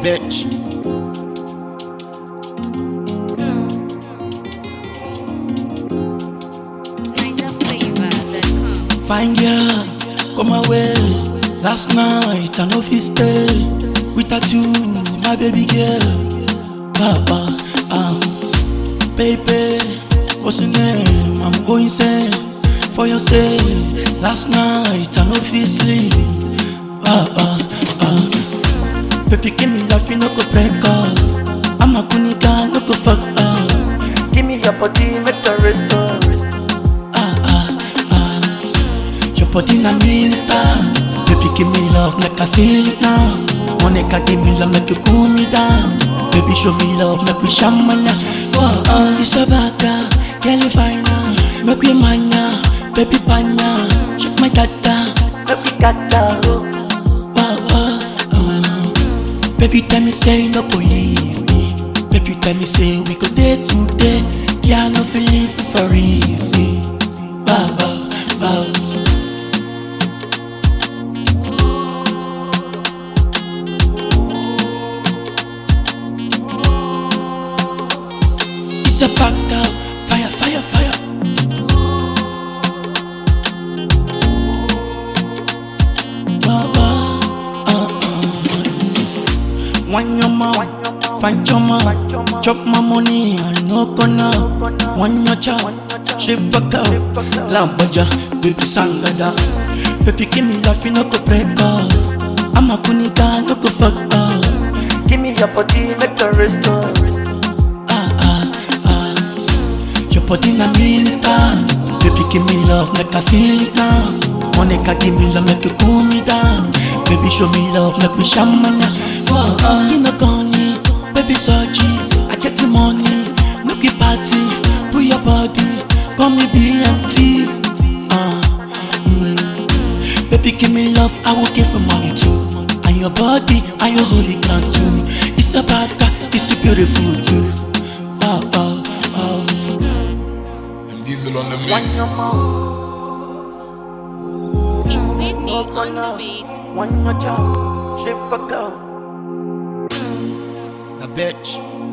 bitch. NigerFlavor.com. Fine girl, come away. Last night I no fit stay without you, my baby girl. Papa, um, baby, what's your name? I'm going insane for your sake. Last night I no fit sleep. Papa, um, baby, give me love, you no go break up. I'm a kunika, no go fuck up. Give me your body, make the rest up. Ah ah ah. Your body na minister Baby give me love make I feel it now Monica give me love make you cool me down Baby show me love make we shamana oh, oh. It's a bad girl, girl you fine now Make we mania, baby panya Check my data, make we gata oh. oh, oh, oh. Baby tell me say you no go leave me Baby tell me say we go day today Can't no feel leave you for easy Baba, baba It's a back up, fire, fire, fire. Baba, uh, uh. One your mouth, find your mouth, chop my money, I no gonna. One your chop, shape back up, lambaja, baby sangada. Baby give me love, you no go break up. I'm a kunita, no go fuck up. Give me your body, make the rest up. Ah ah ah. Your body na minister Baby give me love make I feel it now Monica give me love make you cool me down Baby show me love make we shamana oh, oh. You know gonna baby Sochi I get the money make we party Put your body call me BMT uh, mm. Baby give me love I will give you money too And your body and your holy ground too It's a bad guy it's a beautiful too Oh oh oh And Diesel on the mix. It's Sydney on the beat. One more job, shape a girl. A bitch.